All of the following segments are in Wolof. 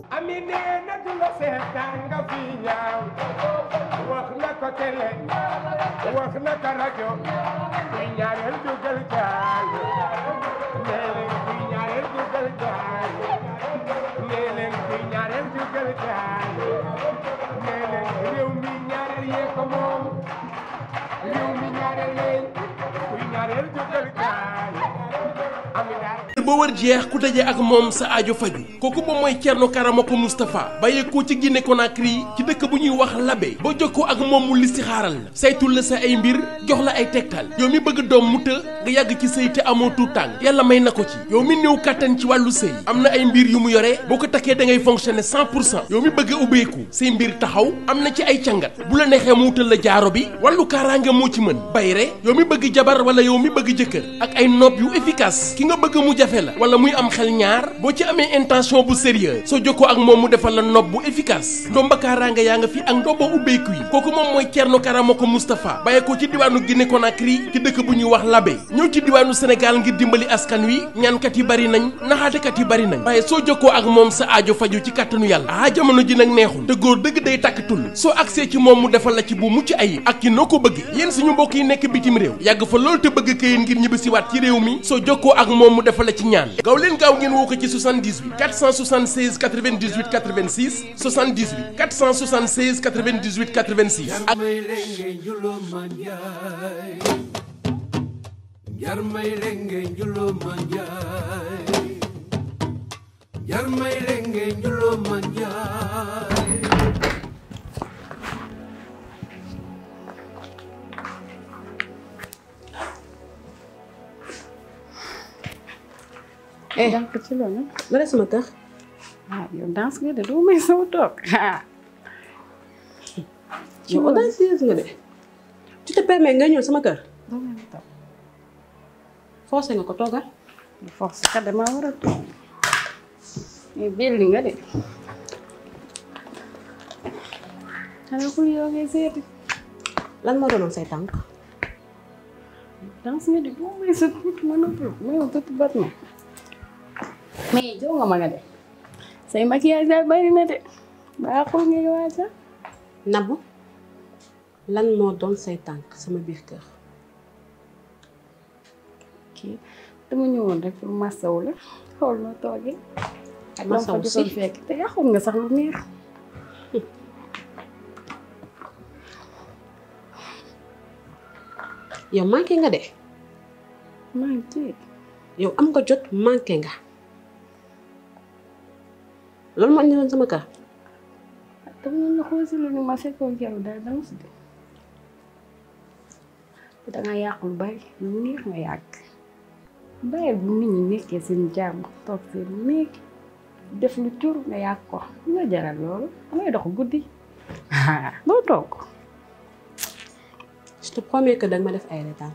ami nee na du la seetaan nga fi ñaaw wax na ko télé wax na ko rajo kuy ñaareel dugal gaal nee leen kuy ñaareel dugal gaal nee leen kuy ñaareel dugal gaal nee leen réew mi ñaareel yee ko moom réew mi ñaareel yee kuy ñaareel dugal gaal ami daal boo war jeex ku daje ak moom sa aajo faju kooku moom mooy Thierno Karamoko Moustapha bàyyeekoo ci Guinée Conakry ci dëkk bu ñuy wax Labé boo jokkoo ak moom mu listixaaral la saytul la sa ay mbir jox la ay tegtal yow mi bëgg doom mu të nga yàgg ci sëy te amoo tuut tànk yàlla may na ko ci yow mi néew kàttan ci wàllu sëy am na ay mbir yu mu yore boo ko takkee da ngay fonctionner 100 pour cent yow mi bëgg a ubbeeku say mbir taxaw am na ci ay càngat bu la neexee mu wutal la jaaro bi wàllu kaaraange moo ci mën bayre yow mi bëgg jabar wala yow mi bëgg jëkkër ak ay nopp yu efficace ki nga bëgg mu jafe la wala muy am xel ñaar boo ci amee intention bu sérieux soo jokkoo ak moom mu defal la nopp bu efficace ndomba kaaraange yaa nga fi ak ndomba ubbeeku yi kooku moom mooy Thierno Karamoko Moustapha bàyyeekoo ci diwaanu Guinée Conakry ci dëkk bu ñuy wax Labé ñëw ci diwaanu Sénégal ngir dimbali askan wi ñaankat yi bari nañ naxaatekat yi bari nañ waaye soo jokkoo ak moom sa aajo faju ci kàttanu yàlla ah jamono ji nag neexul te góor dëgg day tàkkatul soo agsee ci moom mu defal la ci bu mucc ayib ak ci noo ko bëgg yéen suñu mbokk yi nekk bitim réew yàgg fa loolu te bëgg këyit ngir ñibbisiwaat ci réew mi soo jokkoo ak moom mu defal la ci ñaan gaaw leen gaaw ngeen woo ko ci 78 476 98 86 78 476 98 86 ak may lenge njulo manjay jar may lenge njulo manjay jar may lenge njulo manjay eh jànk ci loolu la des sama kër ah yow danse nga de doo may sama toog ah yow audacieuse nga de tu te permets nga ñëw sama kër doo may toog forcé nga ko toogal force kat dama war a toog mais belli nga de xanaa ku yow ngay seeti lan moo doonoon say tànk danse nga de doo may sa tuut mën a tuut may ma tuut bat ma mais jow nga ma nga de say maquillage daal bari na de baaxul ngay waaja nabu lan moo doon say tànk sama biir kër kii dama ñëwoon rek pour massawu la xool noo toogee ak dama fa Massawu jotoon si. fekk te yaxul nga sax lu neex yow manqué nga de maa ngi ci yow am nga jot manqué nga loolu moo indi woon sama kër dama ñëw na xool si lu ni ma fekkoon keroog daal dama si de te danga yàq lu bari lu neex nga yàgg bàyyi bu nit ñi nekkee seen jàmm toog seen néeg def lu cur nga yàq ko lu nga jaral loolu damay dox guddi doo toog je te promets que danga ma def ay retaan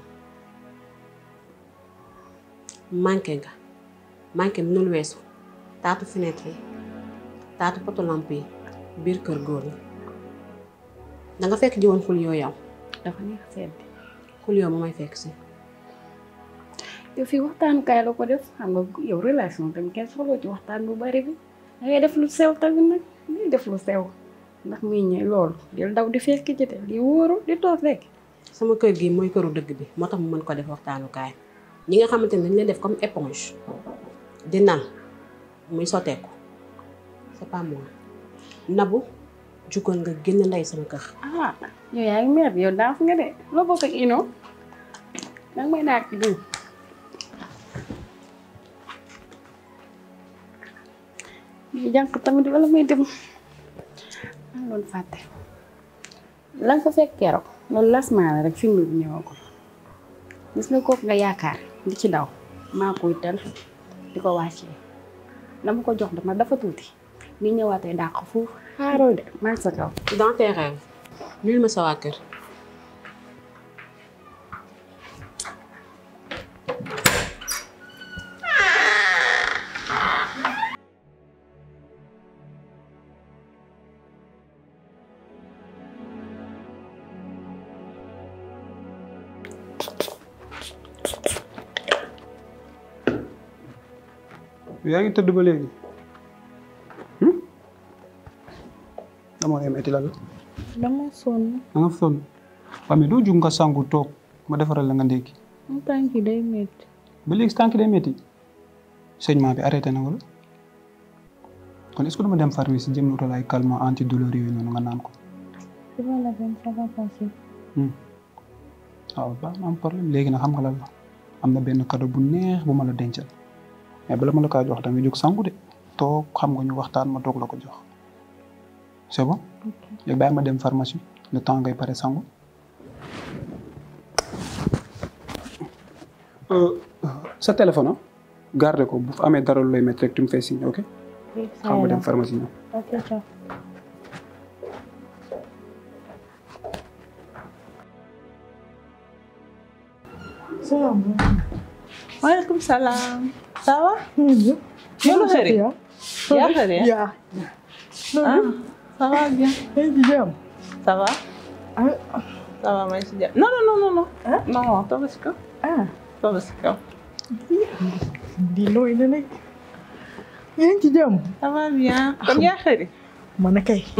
manqué nga manqué mënul weesu taatu fenêtre yi taatu poto lampe yi biir kër góor yi da nga fekk ji woon xul yoo yow dafa neex sedd xul yoo ma may fekk si yow fii waxtaanukaay la ko def xam nga yow relation tamit kenn soxloo ci waxtaan bu bari bi da ngay def lu sew tamit nag ngay def lu sew ndax muy ñëw loolu di daw di fekk ci te di wóoru di toog rek sama kër gi mooy këru dëgg bi moo tax mu mën ko def waxtaanukaay ñi nga xamante ne dañ leen def comme éponge di nal muy sotteeku c'est pas moi nabu jugal nga génn ndey sama kër ah yow yaa ngi mer yow daaf nga de loo bokk ak ino danga may naag diw di jànq tamit wala may dem maa doon fàtte la nga fa fekk keroog loolu lasmaa la rek film bi ñëwagul gis nga kooku nga yaakaar di ci daw maa koy tel di ko wàccee dama ko jox dama dafa tuuti ni ñëwaatee dàq foofu xaaroo de maa ngi sa kaw dans tes rêves nul ma sa waa kër yaa ngi tëdd ba léegi dama lay metti la la dama sonn da nga sonn waaw mais doo jug nga sangu toog ma defaral la nga ndékki mu tànk yi day métti ba léegi tànk day métti saignement bi arrêté na wala kon est-ce que dama dem pharmacie jëm wutal ay calmant antidouleur yooyu noonu nga naan ko si ma la benn ça va passer waaw baax na am problème léegi nag xam nga lan la am na benn cadeau bu neex bu ma la dencal mais bala ma la kaa jox da nga jóg sangu de toog xam nga ñu waxtaan ma toog la ko jox c'est bon léegi bàyyi ma dem pharmacie le temps ngay pare sangu sa téléphone ah garde ko bu fa amee dara lu lay métti rek tu me fais signe ok xam nga dem pharmacie ñëw ok ciao Waalaikum salam. Ça va? Yow chéri. Yaa chéri. yaa Ah, ça va bien. yaa ngi ci jàmm Ça va? Ça va maa ngi si jàmm. Non non non non non. Non, toogal si kaw. ah Toogal si kaw. di looy na nag yaa ngi ci jàmm Ça va bien. Kon yaa chéri. man a kay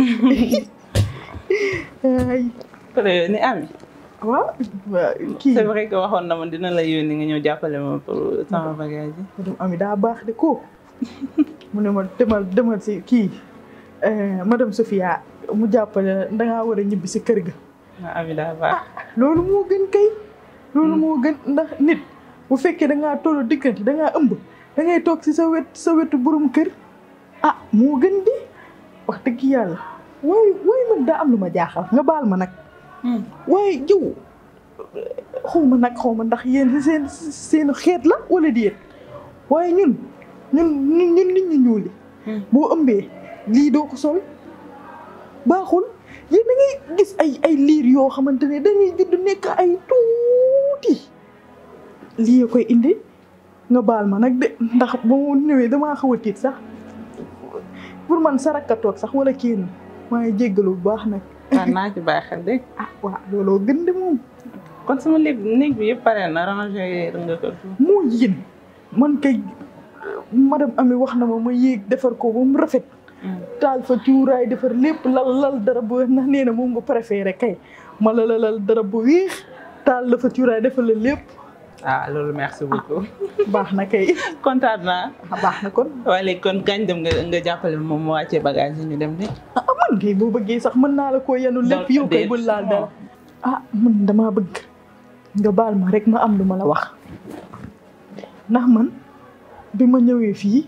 ay Pare ni Ami. waaw waaw kii C'est vrai que waxoon na ma dina la yónni nga ñëw jàppale ma pour sama bagage yi. madame Ami daa baax de ko mu ne ma demal demal si kii madame Sophia mu jàppale da ngaa war a ñibbi si kër ga Ah, Ami daa baax. loolu moo gën kay loolu moo gën ndax nit bu fekkee da ngaa tollu diggante da ngaa ëmb da ngay toog si sa wet sa wetu borom kër ah moo gën di wax dëgg yàlla waaye waaye man daa am lu ma jaaxal nga baal ma nag waaye jiw xaw ma nag xaw ma ndax yéen seen seen xeet la wala déet waaye ñun ñun ñun ñun nit ñu ñuul yi boo ëmbee lii doo ko sol baaxul yéen da ngay gis ay ay liir yoo xamante ne dañuy judd nekk ay tuuti lii koy indi nga baal ma nag de ndax ba mu ñëwee damaa xaw a tiit sax pour man saraka toog sax wala kenn maa ngi jéggalu bu baax nag waaw naa ci bàyyi xel de. ah waaw looloo gën de moom kon sama néeg néeg bi yëpp pare na rangé nga ko. moo yéen man kay madame Ami wax na ma ma yéeg defar ko ba mu rafet taal fa cuuraay defar lépp lal lal dara bu ndax nee na moom nga préféré kay ma la lal dara bu weex taal la fa cuuraay defar la lépp ah loolu merci beaucoup. baax na kay kontaan naa. baax na kon waaye léegi kon kañ dem nga nga jàppale moom mu wàccee bagage yi ñu dem de. ah man kay boo bëggee sax mën naa la koo yenu lépp yow kay bul laal dara ah man damaa bëgg nga baal ma rek ma am lu ma la wax ndax man bi ma ñëwee fii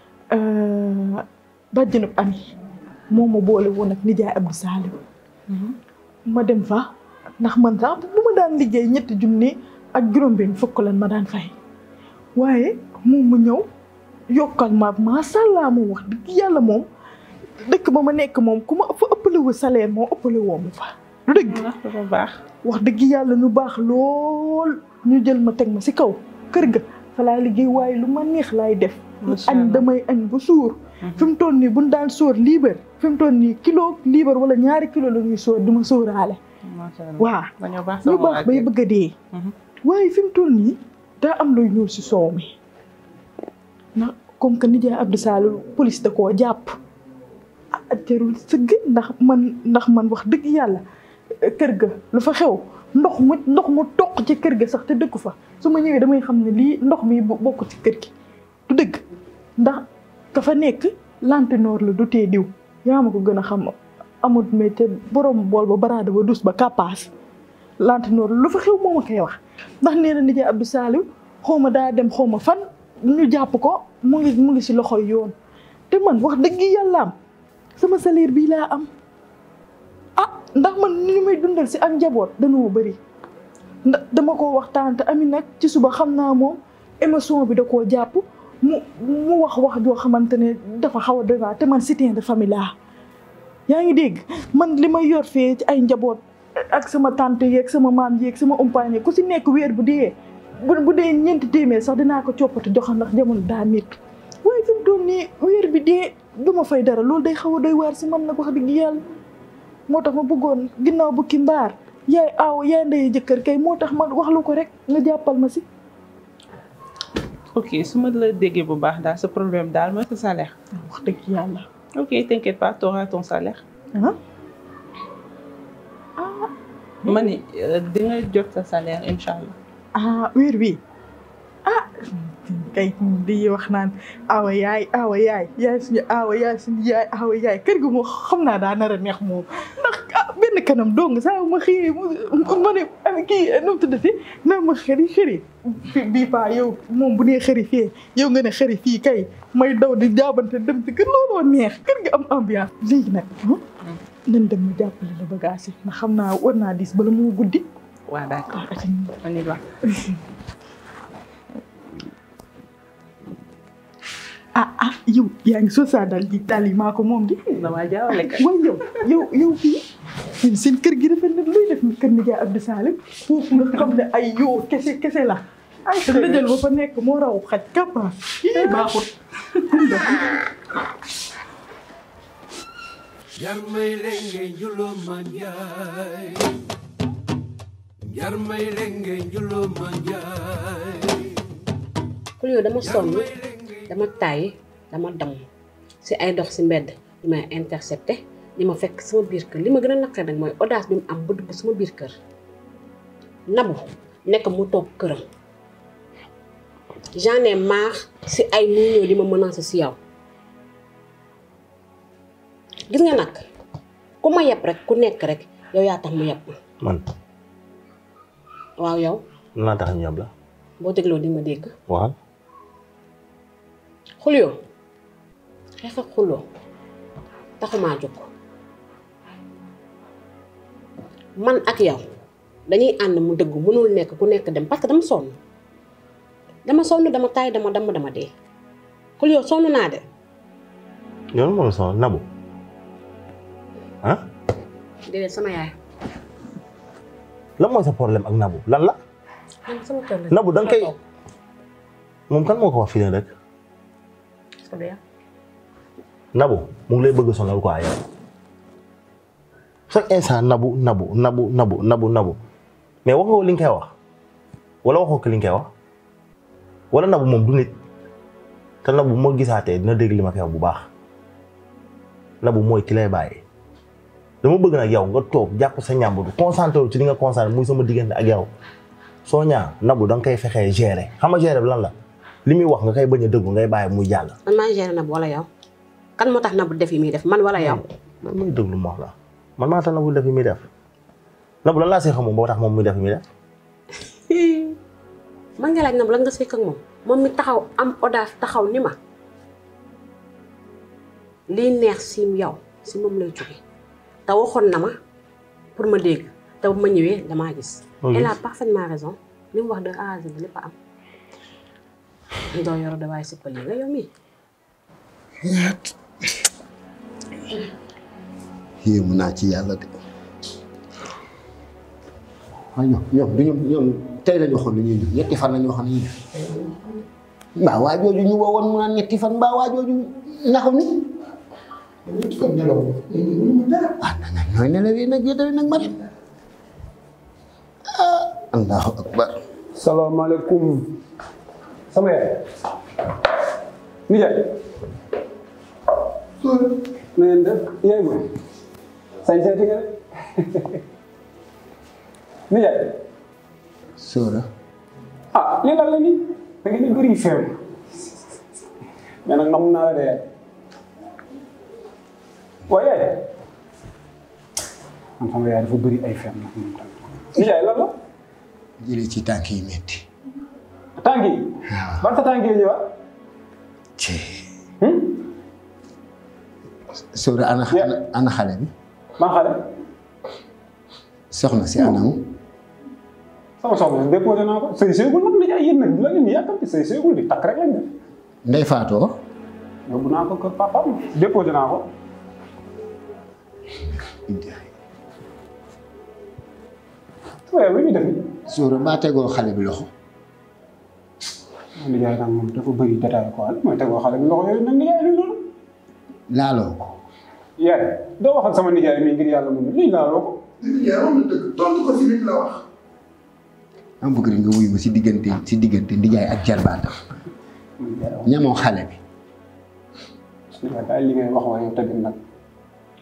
bàjjanub ami moo ma boole woon ak nijaay Abdou Salim ma dem fa ndax man sax bu ma daan liggéey ñetti junni ak juróom-benn fukk lan ma daan fay waaye moom mu ñëw yokkal ma macha allah moom wax dëgg yàlla moom dëkk ba ma nekk moom ku ma fa ëppale wu salaire moo ëppale woo ma fa du dëgg dafa baax wax dëgg yàlla ñu baax lool ñu jël ma teg ma si kaw kër ga fa laa liggéey waaye lu ma neex laay def añ damay añ bu suur fi mu toll nii buñ daan sóor liibar fi mu toll nii kilo liibar wala ñaari kilo la ñuy sóor du ma sóoraale macha allah waaw dañoo baax ñu sama baax bay bëgg a dee waaye fi mu toll nii daa am luy ñuul si soow mi ndax comme que nijaay Abdou Sall police da koo jàpp ah jarul sëgg ndax man ndax man wax dëgg yàlla kër ga lu fa xew ndox mu ndox mu toq ci kër ga sax te dëkku fa su ma ñëwee damay xam ne lii ndox mi bokk ci kër gi du dëgg ndax ka fa nekk lantinoor la du tee diw yaa ma ko gën a xam amut métier borom bool ba baraada ba dus ba kàppaas lantinoor lu fa xew moo ma koy wax ndax nee na nijaay Abdou Saliou xaw ma daa dem xaw ma fan ñu jàpp ko mu ngi mu ngi si loxoy yoon te man wax dëgg yàlla am sama salaire bii laa am ah ndax man ni ñu may dundal si ak njaboot dañoo bëri ndax dama ko waxtaan te ami nag ci suba xam naa moom émotion bi da koo jàpp mu mu wax wax joo xamante ne dafa xaw a doy waar te man soutien de famille laa yaa ngi dégg man li may yor fee ci ay njaboot ak sama tante yeeg sama maam yeeg sama umpaañ ku si nekk weer bu dee bu bu dee ñeenti téeméer sax dinaa ko coppati joxe ndax jamono daa métti waaye fi mu doon nii weer bi dee du ma fay dara loolu day xaw a doy waar si man nag wax dëgg yàlla moo tax ma bëggoon ginnaaw bukki mbaar yaay aaw yaay ndey jëkkër kay moo tax ma wax lu ko rek nga jàppal ma si. ok su ma la déggee bu baax daal sa problème daal mooy sa salaire. wax dëgg yàlla. ok t'inquiète pas t'auras ton salaire. ah ma ni di nga jot sa salaire incha allah. ah weer bi ah kay di wax naan awa yaay awa yaay yaay suñu awa yaay suñu yaay awa yaay kër gi moom xam naa daa nar a neex moom ndax ah benn kanam dong saa ma xëyee mu ma ne am kii nu mu tuddati naa ma xëri xëri bii paa yow moom bu nee xëri fii yow nga ne xëri fii kay may daw di jaabante dem ci kër looloo neex kër gi am ambiance léegi nag nan dem mu jàppale la bagage yi ndax xam naa war naa dis bala moo guddi waaw d'accord on y va. ah ah yow yaa ngi soo saa dal ji dal yi maa ko moom di. damaa jaawale kay. waaye yow yow yow fii yéen seen kër gi rafet na luy def kër Ndiaye Abdou Salim foofu nga xam ne ay yoo kese kese la. ay te dajal ba fa nekk moo raw xaj kappa ii baaxut. Jarmay lenge njulo manjay Jarmay lenge njulo manjay kul yow dama sonn dama tàyyi dama damm si ay dox si mbedd li may intercepté li ma fekk sama biir kër li ma gën a naqar nag mooy audace bi mu am ba dugg sama biir kër nabu nekk mu toog këram j'en ai marre si ay muy ñëw di ma menacer si yow gis nga nag ku ma yeb rek ku nekk rek yow yaa tax mu yeb ma man waaw yow lan laa tax ñu yab la boo dégloo di ma dégg waxal xuloo xeex ak xuloo taxumaa jóg man ak yow dañuy ànd mu dëgg mënul nekk ku nekk dem parce que dama sonn dama sonn dama taay dama damm dama dee xuloo sonn naa de yow moo la sonal nabu ah déedéet sama yaay lan mooy sa problème ak nabu lan la man sama kër la nabu da nga koy moom kan moo ko wax fii ne rek nabu mu ngi lay bëgg sonal quoi yow chaque instant nabu nabu nabu nabu nabu nabu mais wax nga ko li nga koy wax wala waxoo ko li nga koy wax wala nabu moom du nit te nabu moo gisaatee dina dégg li ma koy wax bu baax nabu mooy ki lay bàyyi dama bëgg nag yow nga toog jàpp sa ñàmbur concentré wu ci li nga concentré muy sama diggante ak yow soo ñaa nabu da nga koy fexee gérer xam nga gérer bi lan la li muy wax nga koy bañ a dëggu ngay bàyyi muy jàll. man maa géré Nabou wala yow kan moo tax Nabou def yi muy def man wala yow. man muy déglu ma wax la man maa tax Nabou def yi muy def Nabou lan laa see xam moom boo tax moom muy def yi muy def. man nga laaj Nabou lan nga sekk ak moom moom mi taxaw am audace taxaw ni ma liy neex si yow si moom lay jóge te waxoon na ma pour ma dégg te bu ma ñëwee damaa gis. elle a parfaitement raison li mu wax de A à Z lépp a am. doo yor da waaye sippal yi nga yow mii. yéemu naa ci yàlla de waaye ñoom ñoom du ñoom ñoom tey la ñu waxoon ne ñuy ñëw ñetti fan la ñu waxoon ne ñuy ñëw mbaa waa jooju ñu woowoon mu naan ñetti fan mbaa waa jooju naxu ni ñetti fan nelaw ah na ñooy nelawee nag yéen nag ma dem ah allahu akbar salaamaaleykum sama yaay nijaay na ngeen def yaay ma sañ seeti nga nijaay sóora ah lii lan la nii da ngeen di bëri feew mais nag nam naa la de yaay waaye yaay man sama yaay dafa bëri ay feem nag moom tamit nijaay lan la jëlee ci tànk yi metti tànk yi ban sa tànk yi ñëwaat ci sóora ana ana xale bi maa xale soxna si anamu sama soxna si déposé naa ko sëy seegul nag nijaay yéen nag la ngeen di yàkkamti sëy seegul di takk rek lañ def ndey faatoo yóbbu naa ko kër papaam déposé naa ko sama yaay lu ñuy def ni sóora mbaa tegoo xale bi loxo nijaay nag moom dafa bëri détail quoi mooy tegoo xale bi loxo yooyu nag nijaay li loolu laaloo ko yaay doo wax ak sama nijaay mi ngir yàlla moom lii laaloo ko nijaay wax na dëgg tontu ko si li la wax am bëgg rek nga wuyu ma si diggante si diggante ndijaay ak jarbaatam ñamoo xale bi nijaay daal li ngay wax waaye yow tamit nag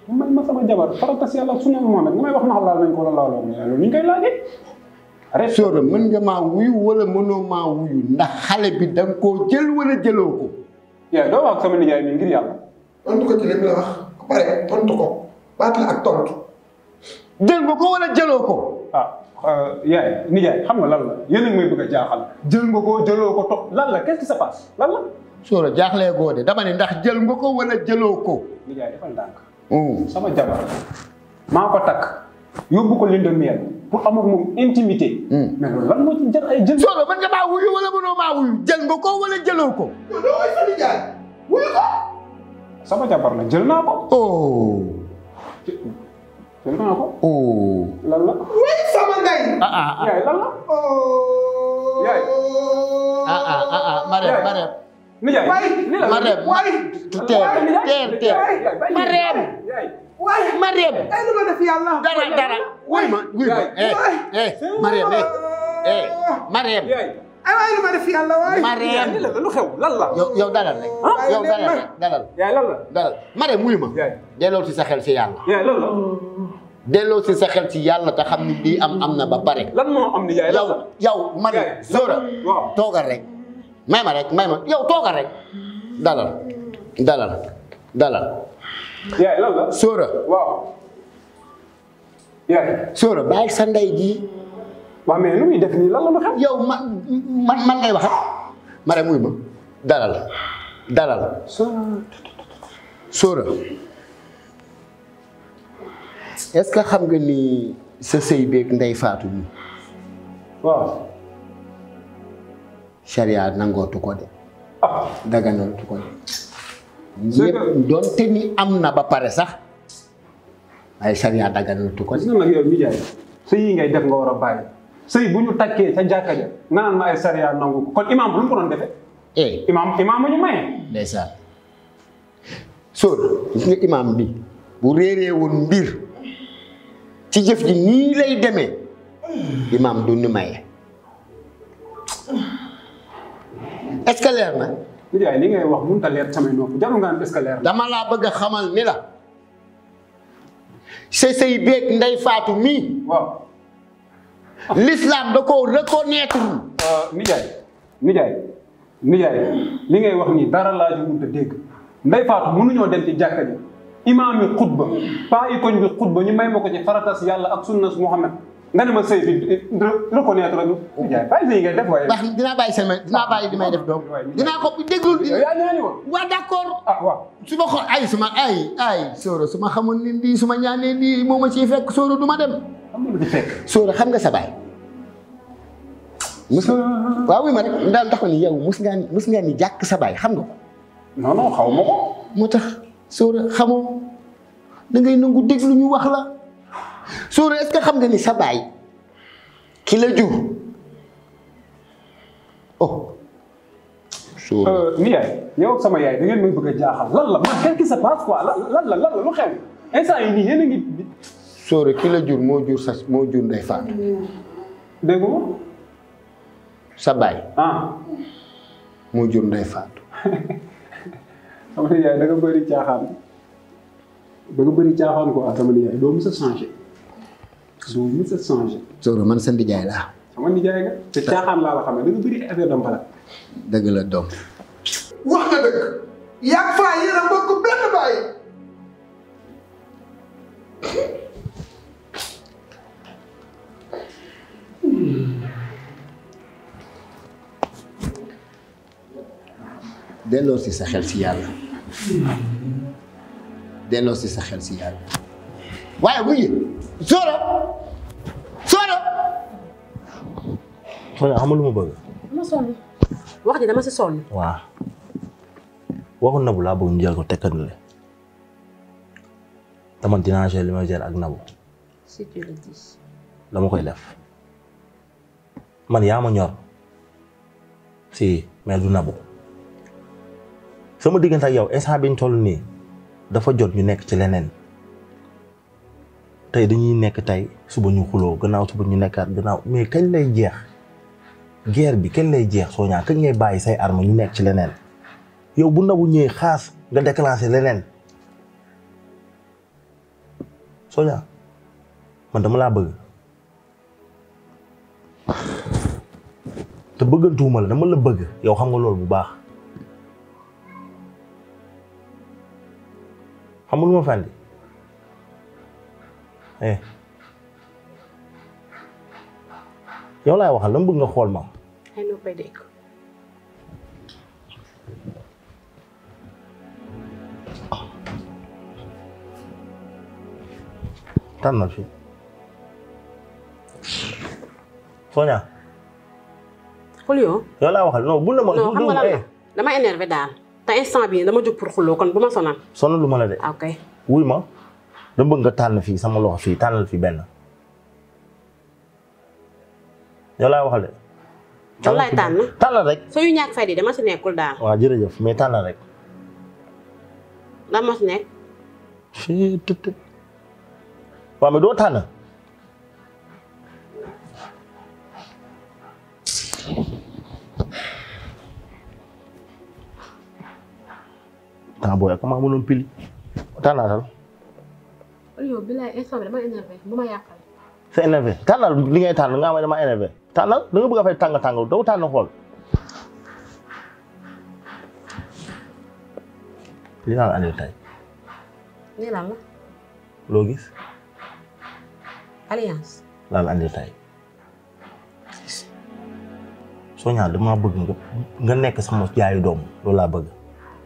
may ma sama jabar faratas yàlla ak sunna Muhammad nga may wax ndax laal nañ ko wala laaloo ko loolu ñu koy laajee. arrête Sora mën nga maa wuyu wala mënoo maa wuyu ndax xale bi da nga koo jël wala jëloo ko. yaay doo wax ak sama nijaay mi ngir yàlla. tontu ko ci li mu la wax ba pare tontu ko baat la ak tontu. jël nga ko wala jëloo ko. ah yaay nijaay xam nga lan la yéen a ngi may bëgg a jaaxal jël nga ko jëloo ko topp lan la qu'est-ce qui se passe lan la. Sora jaaxlee goo de dama ne ndax jël nga ko wala jëloo ko. nijaay defal ndànk. sama jabar maa ko takk yóbbu ko linde miel pour am ak moom intimité. mais loolu lan moo ci jël ay jël. Sora mën nga maa wuyu wala mënoo maa wuyu jël nga ko wala jëloo ko. yow doo ay sa nijaay wuyu ko. sama jabar la jël naa ko. oh. jël naa ko. oh. lan la. wuy sama ngay. ah ah ah. yaay lan la. yaay. ah ah ah ah Marème Marème. nijaay ni la Marème waay. teer teer teer. Marème. waay. Marème. ay lu ma def yàlla. dara dara. wuy ma wuy ma eh eh Marème eh eh Marème. ay waay lu ma def yàlla waay. Marème. lu xew lan la. yow yow dalal rek. yow dalal rek dalal. yaay lan la. dalal Marème wuy ma. delloo ci sa xel ci yàlla. yaay lan la. delloo ci sa xel ci yàlla te xam ni lii am am na ba pare. lan moo am ni yaay lan la. yow man Zora toogal rek may ma rek may ma yow toogal rek dalal dalal dalal yaay lan la. Zora waaw. yaay. Zora bàyyi sa ndey ji waaw mais lu muy def nii lan la lu xew. yow man man man ngay waxat ma rek muy ma dalal dalal Zora est-ce que xam nga ni sa sëy beeg ndey faatu mi waaw. charia nangootu ko de daganootu ko de ñëpp doonte ni am na ba pare sax ay charia daganootu ko de gis nga nag yow nijaay sëy yi ngay def nga war a bàyyi sëy bu ñu takkee ca jàkka ja nga naan ma ay sariya nangu ko kon imaam bu lu mu ko doon defee. eh imaam imaam ma ñu maye. ndeysaan sóor gis nga imaam bi bu réeree woon mbir ci jëf ji nii lay demee imaam du ni maye est-ce que leer na nijaay li ngay wax mënut a leer samay nopp jarul nga naan est-ce que leer na. dama laa bëgg a xamal ni la sa sëy beeg ndey faatu mii waaw. l'islam da koo reconnaître nijaay nijaay nijaay li ngay wax nii dara laa ji mënut a dégg ndey faatu mënuñoo dem ci jàkka ji imaam yi xutba paa yi koñ bi xutba ñu may ma ko ci faratas yàlla ak sunnas Muhammad nga ne ma sëy bi reconnaître la nijaay bàyyi sëy ngay def waaye. baax dinaa bàyyi sama dinaa bàyyi li may def doom dinaa ko déglul yow yaa ñaani woon. waa d'accord ah waaw. su ma xool ay su ma ay ay Soro su ma xamoon ni lii su ma ñaanee lii moo ma ciy fekk Soro du ma dem. xam nga lu ci fekk. Soro xam nga sa baay. mus waaw wi ma rek ndaal tax ni yow mus ngaa ni mus ngaa ni jàkk sa baay xam nga ko. non non xaw ma ko. moo tax Soro xamoo da ngay nangu déglu ñu wax la Soro est-ce que xam nga ni sa baay ki la jur oh. Soro nijaay yow ak sama yaay da ngeen may bëgg a jaaxal lan la man qu'est-ce qui se passe quoi lan lan la lan la lu xew instant yi nii yéen a ngi. Soro ki la jur moo jur sa moo jur ndey faatu. dégg nga. sa baay. ah. moo jur ndey faatu. sama nijaay da nga bëri caaxaan da nga bëri caaxaan quoi sama nijaay doo mës a changé doo mës a changé. Soro man sa ndijaay laa. sama nijaay nga te caaxaan laa la xam ne da nga bëri affaire de mbalat. dëgg la doom. wax nga dëgg. yàgg faa yéen a bokk benn baay. delloo si sa xel si yàlla delloo si sa xel si yàlla waaye bu ñu Soro Soro. man xam nga lu ma bëgg. dama sonn wax ji dama si sonn. waaw waxu nabu laa bëgg ñu jël ko tekkandule dama dinaa gérer li ma gérer ak nabu si tu le dis. dama koy def man yaa ma ñor si mais du nabu sama diggante ak yow instant bi ñu toll nii dafa jot ñu nekk ci leneen tey dañuy nekk tey suba ñu xuloo gannaaw suba ñu nekkaat gannaaw mais kañ lay jeex guerre bi kañ lay jeex soo ñaa kañ ngay bàyyi say arme ñu nekk ci leneen yow bu nabu ñëwee xaas nga déclenché leneen Sonia man dama laa bëgg te bëggantuuma la dama la bëgg yow xam nga loolu bu baax xam nga lu ma fàndi eh yow laay waxal dama bëgg nga xool ma ay noo koy dégg tànnal fi Sonia Polio yow laa waxal non bul na ma non xam nga lan la eh dama énervé daal te instant bii dama jóg pour xuloo kon bu ma sonal sonal lu ma la de ok wuy ma dama bëgg nga tànn fii sama loxo fii tànnal fi benn yow laay waxal de lan laay tànn tànnal rek soo yu ñàkk fay di dama si nekkul daal waaw jërëjëf mais tànnal rek lan ma si nekk fii tut tut waaw mais doo tànn temps booy ak maa mënoon pili tànnaatal Polio bilaay instant bi dama énervé bu ma yàqal c'est énervé tànnal li ngay tànn nga xam ne dama énervé tànnal da nga bëgg a fay tàng tàng doo tànn xool li naan andil tey nii lan la loo gis alliance laal andil tey Sonia dama bëgg nga nga nekk sama jaayu doom loolu laa bëgg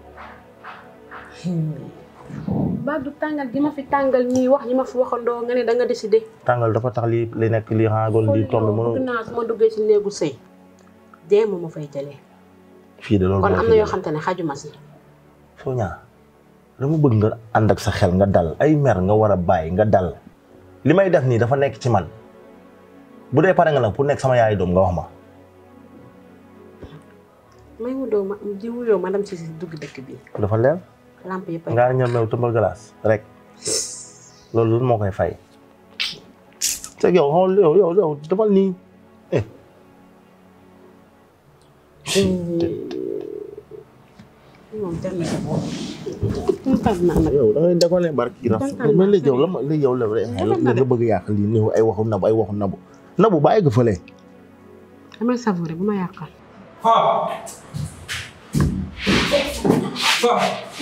ba du tàngal gi ma fi tàngal ñuy wax ñi ma fi waxandoo nga ne da nga décidé tàngal dafa tax li li nekk li xaagoon di tombe mënu bëgg naa su ma duggee si néegu sëy dee moo ma fay jëlee fii de loolu kon moo am fi na yoo nekk. xam te ne xajuma si Sonia dama bëgg nga ànd ak sa xel nga dal ay mer nga war a bàyyi nga dal li may def nii dafa nekk ci man bu dee pare nga nag pour nekk sama yaay doom nga wax ma may wudoo ma di wuyoo madame si si dugg dëkk bi dafa leer lamp yëpp ay ngaa ñëw meew tëmbal glace rek loolu lu moo koy fay c'est yow xool yow yow yow defal nii eh moom jar na sa bopp kontaan naa nag yow da ngay déconné barki raf Kontaan mais naa léegi yow la ma léegi yow la la nga bëgg yàq lii néew ay waxu nabu ay waxu nabu nabu bàyyi ko fële damay savouré bu ma yàqal Fa. Fa.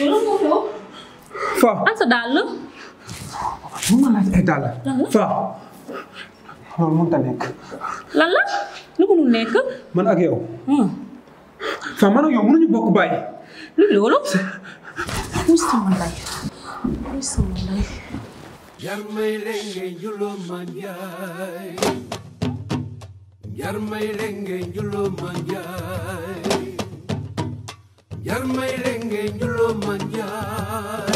Fa. an sa dàll Mun ma laaj ay dàll. Fa. loolu mënut a nekk. lan la lu mënul nekk Man ak yow. Fa man ak yow mënuñu bokk bàyyi. lu loolu wuy sama lay wuy sama lay Jarmay lenge njulo manjay Jarmay lenge njulo manjay Jarmay lenge njulo manjay